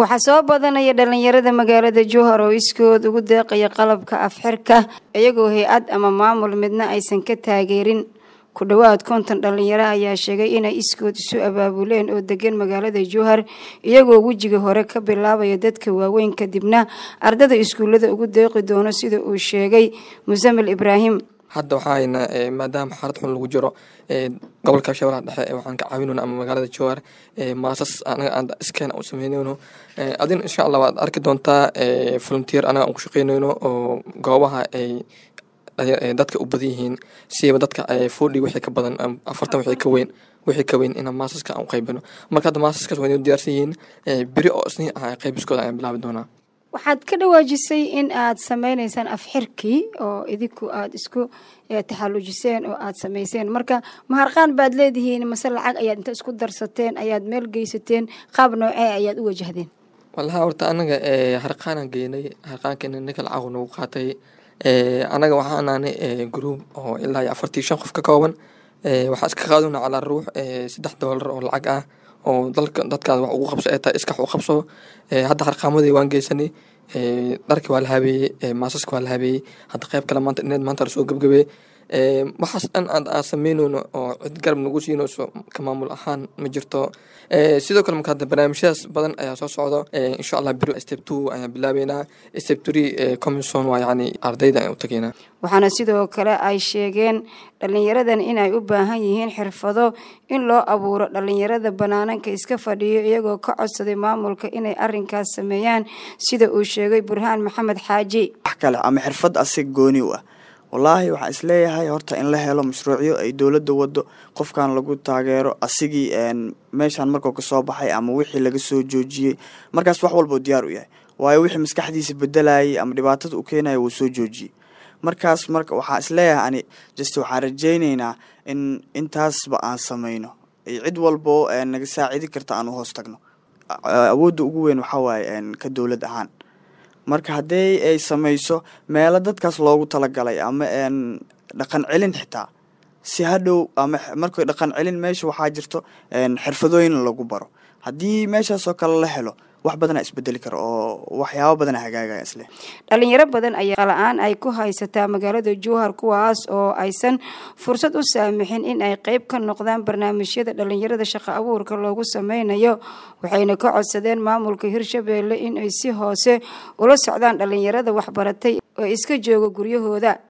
waxaa soo badanaya dhalinyarada magaalada jowhar oo iskood ugu deeqaya qalabka afxirka iyagoo hay-ad ama maamul midna aysan ka taageerin ku dhowaad konton dhalinyaro ayaa sheegay inay iskood isu abaabuleen oo degan magaalada jowhar iyagoo wejiga hore ka bilaabaya dadka waaweyn kadibna ardada iskuullada ugu deeqi doono sida uu sheegay musamil ibraahim hadda waxaa haynaa maadaama xaalad xun lagu jiro gobolka shabeellaha dhexe waxaan ka caawinayna ama magaalada jowhar maasas anaga aan iskeena u sameynayno adina insha allah waad arki doontaa volunteer anaga aan ku shaqeynayno oo goobaha ay dadka u badan yihiin siba dadka fodhi wixii ka badan afartan wixii ka weyn wixii ka weyn inaan maasaska aan u qaybino marka hadda maasaskaas waa inay diyaarsan yihiin beri oo isniin ah qaybiskooda ayaan bilaabi doonaa waxaad ka dhawaajisay in aad sameyneysaan afxirkii oo idinku aada isku taxallujiseen oo aada sameyseen marka maharqaan baad leedihiin mase lacag ayaad inta isku darsateen ayaad meel geysateen qaab noocee ayaad u wajahdeen wallahi horta anaga harqaanaan geynay harqaankeena ninka lacag nagu qaatay anaga waxaan nahnay group oo ilaa iyo afartii shan qof ka kooban waxaa iska qaaduna calaa ruux saddex doolar oo lacag ah oo dalka dadkaas wax ugu qabso ee tahay iskax u qabso hadda harqaamadii waan geysanay dharkii waa la habeeyey maasaska waa la habeeyey hadda qayb kale maanta ineed maanta lasoo gebgabey waxaas dhan aad aan sameyneyno oo cid garab nagu siinayso ka maamul ahaan ma jirto sidoo kale marka hadda barnaamijyadaas badan ayaa soo socdo insha allah beri step two ayaan bilaabeynaa step three commission waa yacni ardayda ayaan u tageynaa waxaana sidoo kale ay sheegeen dhalinyaradan inay u baahan yihiin xirfado in loo abuuro dhalinyarada banaananka iska fadhiyo iyagoo ka codsaday maamulka inay arinkaas sameeyaan sida uu sheegay burhaan maxamed xaaji wax kale ama xirfad asig gooni u ah wallaahi waxaan isleeyahay horta in la helo mashruucyo ay dowladda wado qofkan lagu taageero asigii meeshaan markuu kasoo baxay ama wixii laga soo joojiyey markaas wax walbau diyaar u yahay waayo wixii maskaxdiisa bedelayay ama dhibaatada u keenaya wuu soo joojiyey markaas marka waxaan isleeyahay ani just waxaan rajayneynaa in intaasba aan sameyno cid walbo naga saacidi karta aan u hoos tagno awoodda ugu weyn waxaa waaye ka dowlad ahaan marka haddii ay sameyso meelo dadkaas loogu talagalay ama dhaqan celin xitaa si hadhow ama markay dhaqan celin meesha waxaa jirto xirfadooyin lagu baro haddii meeshaasoo kale la helo wax badana isbedeli karo oo waxyaabo badana hagaagaya isle dhalinyaro badan ayaa la-aan ay ku haysataa magaalada jowhar kuwaas oo aysan fursad u saamixin in ay qeyb ka noqdaan barnaamijyada dhalinyarada shaqo abuurka loogu sameynayo waxayna ka codsadeen maamulka hirshabeelle in ay si hoose ula socdaan dhalinyarada waxbaratay oo iska jooga guryahooda